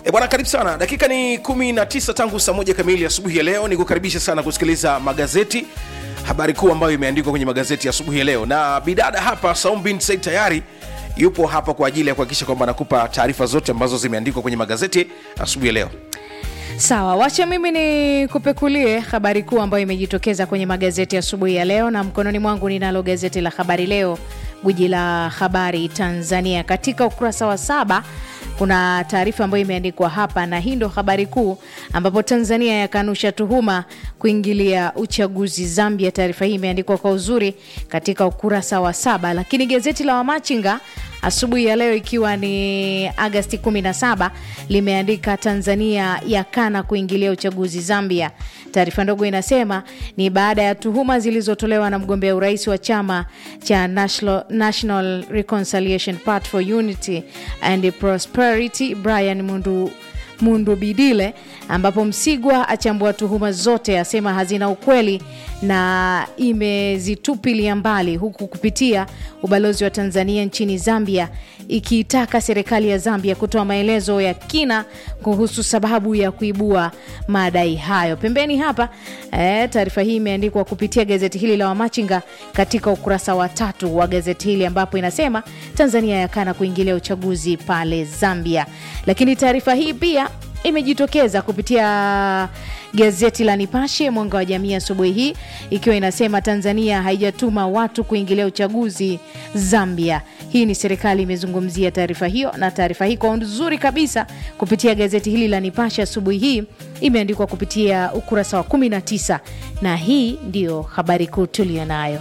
E bwana, karibu sana. Dakika ni 19 tangu saa moja kamili asubuhi ya leo. Nikukaribisha sana kusikiliza magazeti, habari kuu ambayo imeandikwa kwenye magazeti ya asubuhi ya leo, na bidada hapa Saum bin Said tayari yupo hapa kwa ajili ya kuhakikisha kwamba anakupa taarifa zote ambazo zimeandikwa kwenye magazeti asubuhi ya leo. Sawa, wacha mimi ni kupekulie habari kuu ambayo imejitokeza kwenye magazeti asubuhi ya, ya leo, na mkononi mwangu ninalo gazeti la Habari Leo, gwiji la habari Tanzania. Katika ukurasa wa saba kuna taarifa ambayo imeandikwa hapa, na hii ndo habari kuu, ambapo Tanzania yakanusha tuhuma kuingilia uchaguzi Zambia. Taarifa hii imeandikwa kwa uzuri katika ukurasa wa saba, lakini gazeti la Wamachinga asubuhi ya leo ikiwa ni Agasti 17 limeandika Tanzania yakana kuingilia uchaguzi Zambia. Taarifa ndogo inasema ni baada ya tuhuma zilizotolewa na mgombea urais wa chama cha National, National Reconciliation Party for Unity and Prosperity Brian Mundu Mundu Bidile, ambapo Msigwa achambua tuhuma zote, asema hazina ukweli na imezitupilia mbali, huku kupitia ubalozi wa Tanzania nchini Zambia ikiitaka serikali ya Zambia kutoa maelezo ya kina kuhusu sababu ya kuibua madai hayo. Pembeni hapa eh, taarifa hii imeandikwa kupitia gazeti hili la Wamachinga katika ukurasa wa tatu wa gazeti hili ambapo inasema Tanzania yakana kuingilia uchaguzi pale Zambia, lakini taarifa hii pia imejitokeza kupitia gazeti la Nipashe Mwanga wa Jamii asubuhi hii ikiwa inasema Tanzania haijatuma watu kuingilia uchaguzi Zambia. Hii ni serikali imezungumzia taarifa hiyo, na taarifa hii kwa uzuri kabisa kupitia gazeti hili la Nipashe asubuhi hii imeandikwa kupitia ukurasa wa 19 na hii ndiyo habari kuu tuliyo nayo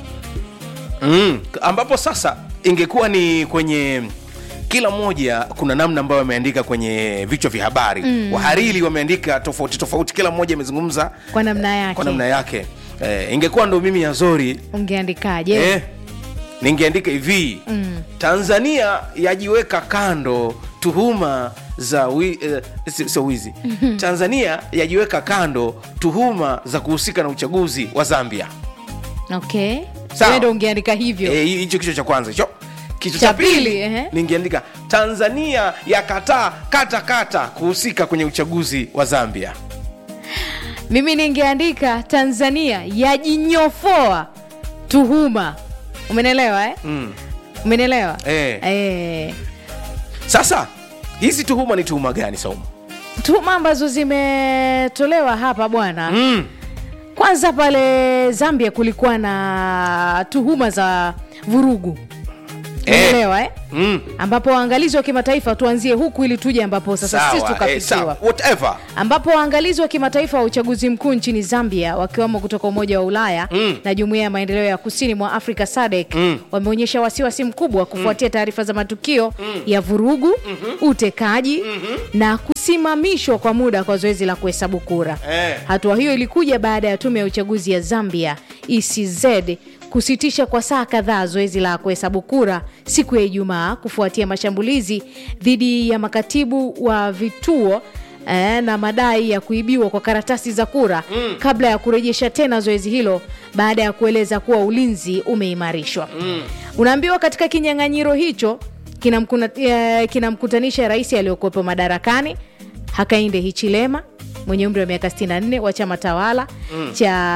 mm, ambapo sasa ingekuwa ni kwenye kila mmoja kuna namna ambayo wameandika kwenye vichwa vya habari mm. Wahariri wameandika tofauti tofauti, kila mmoja amezungumza kwa namna yake, kwa namna yake. Eh, ingekuwa ndo mimi Yazori ungeandikaje? eh, ningeandika hivi mm. Tanzania yajiweka kando tuhuma za wi, eh, sio wizi Tanzania yajiweka kando tuhuma za kuhusika na uchaguzi wa Zambia. Okay, Sawa. ndo ungeandika hivyo Eh, hicho kichwa cha kwanza hicho kichwa Cha cha pili, pili ehe. ningeandika Tanzania yakataa kata kata kuhusika kwenye uchaguzi wa Zambia. mimi ningeandika Tanzania yajinyofoa tuhuma. Umenelewa eh? Mm. Umenelewa Eh. Eh. Sasa hizi tuhuma ni tuhuma gani Saumu? tuhuma ambazo zimetolewa hapa bwana Mm. kwanza pale Zambia kulikuwa na tuhuma za vurugu umeelewa eh? Mm. ambapo waangalizi wa kimataifa tuanzie huku ili tuje ambapo sasa sisi Sawa, eh, tukafikiwa sawa. Whatever. ambapo waangalizi wa kimataifa wa uchaguzi mkuu nchini Zambia wakiwemo kutoka Umoja wa Ulaya Mm. na Jumuiya ya Maendeleo ya Kusini mwa Afrika SADC Mm. wameonyesha wasiwasi mkubwa kufuatia taarifa za matukio ya vurugu, utekaji na kusimamishwa kwa muda kwa zoezi la kuhesabu kura. Eh. Hatua hiyo ilikuja baada ya tume ya uchaguzi ya Zambia ECZ kusitisha kwa saa kadhaa zoezi la kuhesabu kura siku ya Ijumaa kufuatia mashambulizi dhidi ya makatibu wa vituo eh, na madai ya kuibiwa kwa karatasi za kura mm. kabla ya kurejesha tena zoezi hilo baada ya kueleza kuwa ulinzi umeimarishwa. Mm. Unaambiwa katika kinyang'anyiro hicho kinamkuna- eh, kinamkutanisha rais aliyokuwepo madarakani Hakainde Hichilema mwenye umri wa miaka 64 wa chama tawala mm.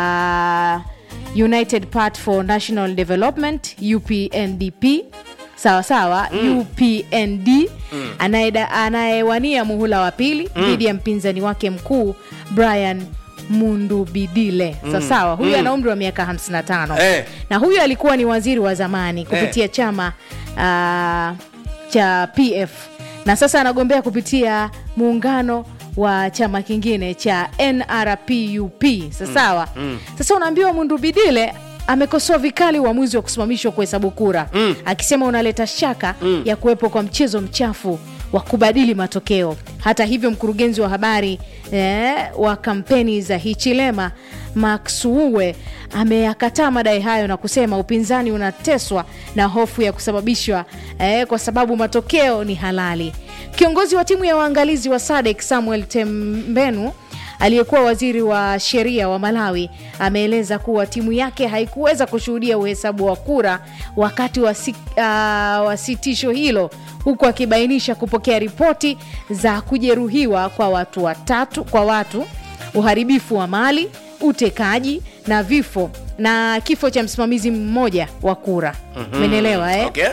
cha United Party for National Development UPNDP sawa sawa UPND anaeda- anayewania muhula wa pili dhidi ya mpinzani wake mkuu Brian Mundubidile sawa sawa, huyu ana umri wa miaka 55 Eh. na huyu alikuwa ni waziri wa zamani kupitia chama ah, cha PF na sasa anagombea kupitia muungano wa chama kingine cha NRPUP sasawa. Sasa unaambiwa Mundubidile amekosoa vikali uamuzi wa kusimamishwa kuhesabu kura akisema unaleta shaka ya kuwepo kwa mchezo mchafu wa kubadili matokeo. Hata hivyo, mkurugenzi wa habari eh, wa kampeni za Hichilema Maksuue ameyakataa madai hayo na kusema upinzani unateswa na hofu ya kusababishwa eh, kwa sababu matokeo ni halali. Kiongozi wa timu ya waangalizi wa SADC Samuel Tembenu aliyekuwa waziri wa sheria wa Malawi ameeleza kuwa timu yake haikuweza kushuhudia uhesabu wa kura wakati wa, si, uh, wa sitisho hilo huku akibainisha kupokea ripoti za kujeruhiwa kwa watu watatu kwa watu uharibifu wa mali utekaji na vifo na kifo cha msimamizi mmoja wa kura umenielewa eh? okay.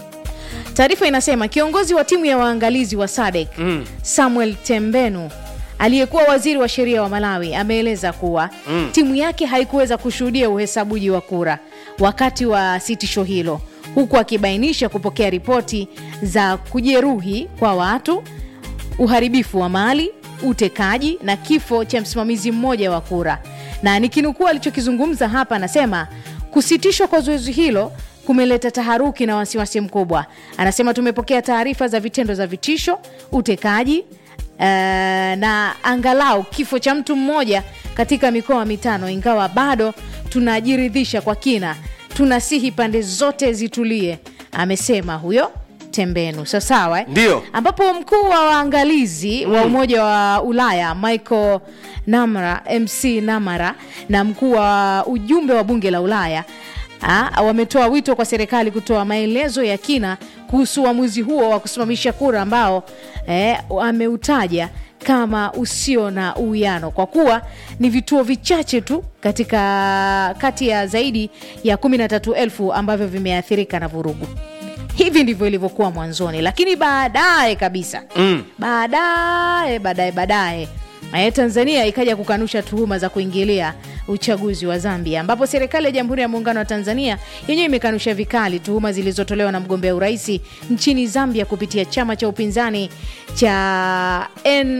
Taarifa inasema kiongozi wa timu ya waangalizi wa SADC mm. Samuel Tembenu aliyekuwa waziri wa sheria wa Malawi ameeleza kuwa mm. timu yake haikuweza kushuhudia uhesabuji wa kura wakati wa sitisho hilo, huku akibainisha kupokea ripoti za kujeruhi kwa watu, uharibifu wa mali, utekaji na kifo cha msimamizi mmoja wa kura. Na nikinukuu alichokizungumza hapa, anasema kusitishwa kwa zoezi hilo kumeleta taharuki na wasiwasi mkubwa. Anasema tumepokea taarifa za vitendo za vitisho, utekaji uh, na angalau kifo cha mtu mmoja katika mikoa mitano, ingawa bado tunajiridhisha kwa kina. Tunasihi pande zote zitulie, amesema huyo Tembenu. So sawa eh? Ndio. ambapo mkuu wa waangalizi wa Umoja wa Ulaya Michael Namara, MC Namara na mkuu wa ujumbe wa bunge la Ulaya ah, wametoa wito kwa serikali kutoa maelezo ya kina kuhusu uamuzi huo wa kusimamisha kura ambao eh, ameutaja kama usio na uwiano kwa kuwa ni vituo vichache tu katika kati ya zaidi ya 13,000 ambavyo vimeathirika na vurugu. Hivi ndivyo ilivyokuwa mwanzoni, lakini baadaye kabisa Mm. baadaye baadaye baadaye eh, Tanzania ikaja kukanusha tuhuma za kuingilia uchaguzi wa Zambia, ambapo serikali ya Jamhuri ya Muungano wa Tanzania yenyewe imekanusha vikali tuhuma zilizotolewa na mgombea urais nchini Zambia kupitia chama cha upinzani cha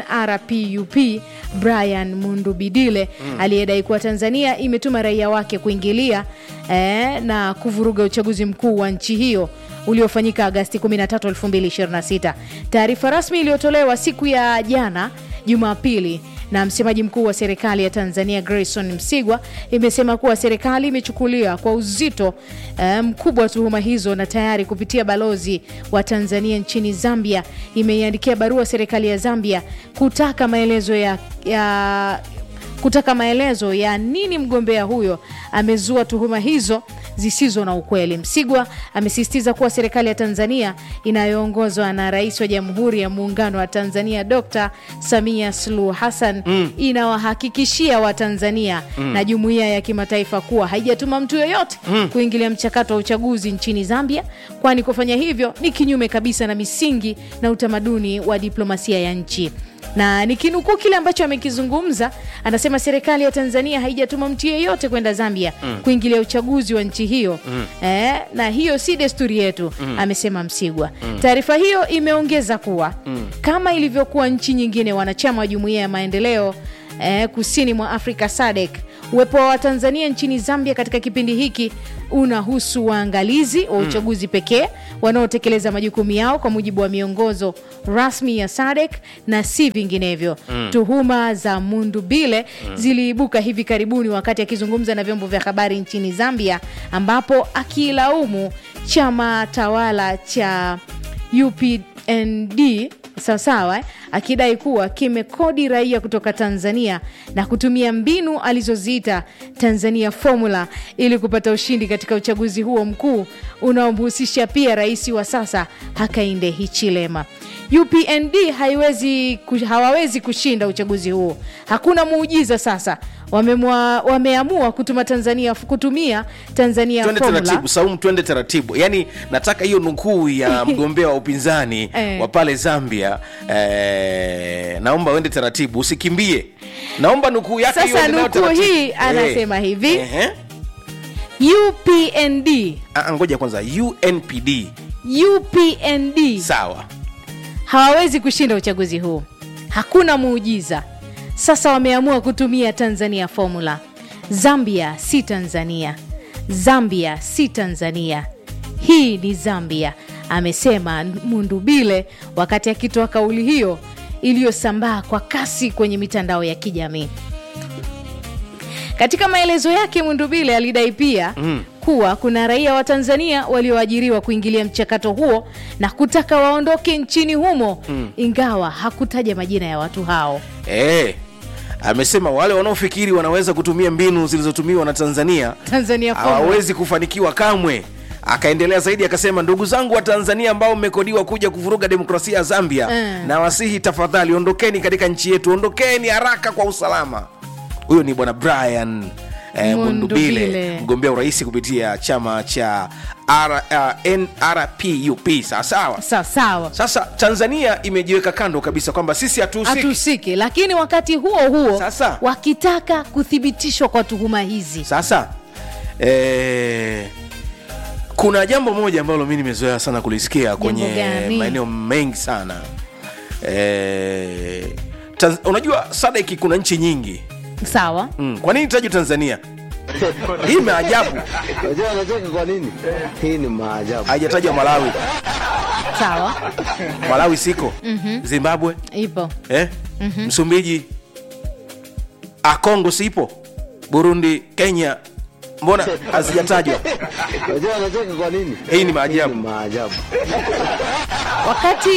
NRPUP Brian Mundubidile aliyedai kuwa Tanzania imetuma raia wake kuingilia eh, na kuvuruga uchaguzi mkuu wa nchi hiyo uliofanyika Agasti 13, 2026. Taarifa rasmi iliyotolewa siku ya jana Jumapili na msemaji mkuu wa serikali ya Tanzania Grayson Msigwa imesema kuwa serikali imechukulia kwa uzito eh, mkubwa wa tuhuma hizo na tayari kupitia balozi wa Tanzania nchini Zambia imeiandikia barua serikali ya Zambia kutaka maelezo ya, ya kutaka maelezo ya nini mgombea huyo amezua tuhuma hizo zisizo na ukweli. Msigwa amesisitiza kuwa serikali ya Tanzania inayoongozwa na Rais wa Jamhuri ya Muungano wa Tanzania Dr. Samia Suluhu Hassan inawahakikishia Watanzania na jumuiya ya kimataifa kuwa haijatuma mtu yoyote kuingilia mchakato wa uchaguzi nchini Zambia, kwani kufanya hivyo ni kinyume kabisa na misingi na utamaduni wa diplomasia ya nchi na nikinukuu kile ambacho amekizungumza, anasema serikali ya Tanzania haijatuma mtu yeyote kwenda Zambia kuingilia uchaguzi wa nchi hiyo eh, na hiyo si desturi yetu, amesema Msigwa. Taarifa hiyo imeongeza kuwa kama ilivyokuwa nchi nyingine wanachama wa jumuiya ya maendeleo eh, kusini mwa Afrika SADC, uwepo wa Watanzania nchini Zambia katika kipindi hiki unahusu waangalizi wa uchaguzi pekee wanaotekeleza majukumu yao kwa mujibu wa miongozo rasmi ya SADC na si vinginevyo. Tuhuma za Mundubile ziliibuka hivi karibuni wakati akizungumza na vyombo vya habari nchini Zambia, ambapo akilaumu chama tawala cha UPND sawasawa eh, akidai kuwa kimekodi raia kutoka Tanzania na kutumia mbinu alizoziita Tanzania Formula ili kupata ushindi katika uchaguzi huo mkuu unaomhusisha pia rais wa sasa Hakainde Hichilema. UPND haiwezi, ku- hawawezi kushinda uchaguzi huo. Hakuna muujiza sasa. Wamemwa, wameamua kutuma Tanzania, kutumia Tanzania twende Formula. taratibu saumu twende taratibu yaani nataka hiyo nukuu ya mgombea wa upinzani Eh. wa pale zambia eh, naomba uende taratibu usikimbie naomba nukuu yake Sasa hiyo ende nayo nukuu taratibu. hii anasema hivi. Ehe. UPND Ah, ngoja kwanza unpd UPND sawa hawawezi kushinda uchaguzi huu. Hakuna muujiza. Sasa wameamua kutumia Tanzania Formula. Zambia si Tanzania, Zambia si Tanzania, hii ni Zambia, amesema Mundubile wakati akitoa kauli hiyo iliyosambaa kwa kasi kwenye mitandao ya kijamii. Katika maelezo yake Mundubile alidai pia kuwa kuna raia wa Tanzania walioajiriwa kuingilia mchakato huo na kutaka waondoke nchini humo, ingawa hakutaja majina ya watu hao. Eh. amesema wale wanaofikiri wanaweza kutumia mbinu zilizotumiwa na tanzania Tanzania Forward. hawawezi kufanikiwa kamwe akaendelea zaidi akasema ndugu zangu wa tanzania ambao mmekodiwa kuja kuvuruga demokrasia ya zambia Mm. na wasihi tafadhali ondokeni katika nchi yetu ondokeni haraka kwa usalama huyo ni bwana brian eh, Mundubile. mundubile mgombea urais kupitia chama cha R, uh, nrpup sawasawa sawa sawa sasa tanzania imejiweka kando kabisa kwamba sisi hatuhusiki hatusiki lakini wakati huo huo Sasa. wakitaka kuthibitishwa kwa tuhuma hizi sasa eh, kuna jambo moja ambalo mi nimezoea sana kulisikia kwenye gani? maeneo mengi sana eh, Tanz- unajua sadeki kuna nchi nyingi sawa mm. kwa nini tajwa tanzania hii maajabu Unajua anacheka kwa nini? Hii ni maajabu. haijatajwa malawi sawa malawi siko zimbabwe ipo eh? msumbiji akongo sipo burundi kenya mbona hazijatajwa Unajua anacheka kwa nini? hii ni Ni maajabu maajabu. wakati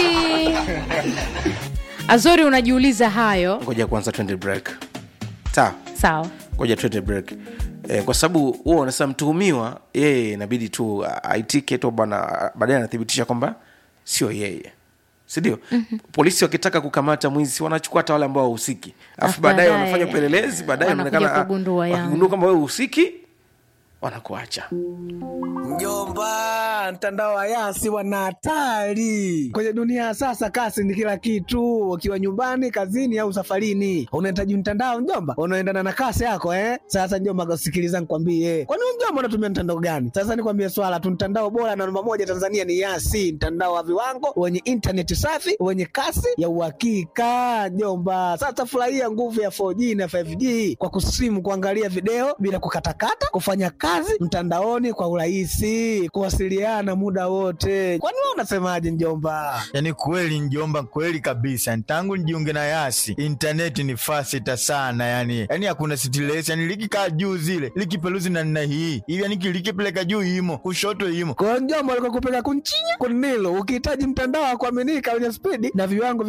azori unajiuliza hayo ngoja kwanza twende break sawa sawa ngoja twende break e, kwa sababu huo unasema mtuhumiwa yeye inabidi tu a- aitike tu bwana baadaye anathibitisha kwamba sio yeye sindio mm-hmm. polisi wakitaka kukamata mwizi wanachukua hata wale ambao wahusiki alafu Alafu baadaye baadaye, wanafanya upelelezi baadaye wanakuja wanaonekana, ah, kugundua yangu. wakigundua kwamba wewe uhusiki wanakuacha Mjomba, mtandao wa Yasi wana hatari kwenye dunia ya sasa. Kasi ni kila kitu, ukiwa nyumbani, kazini au safarini, unahitaji mtandao mjomba, unaendana na kasi yako eh. Sasa mjomba, sikiliza nikwambie, kwani wewe mjomba unatumia mtandao gani? Sasa nikwambie swala tu, mtandao bora na namba moja Tanzania ni Yasi, mtandao wa viwango wenye intaneti safi wenye kasi ya uhakika mjomba. Sasa furahia nguvu ya 4G na 5G kwa kusimu, kuangalia video bila kukatakata, kufanya kazi mtandaoni kwa urahisi, kuwasiliana muda wote. Kwani wewe unasemaje mjomba? yaani kweli njomba kweli kabisa tangu nijiunge na yasi intaneti ni fasita sana yani yani hakuna stress yani likikaa juu zile likipeluzi na nna hii hivi yani likipeleka juu imo kushoto imo Kwa hiyo mjomba, alikuwa kupeleka kunchinya kunilo, ukihitaji mtandao wa kuaminika wenye spidi na viwango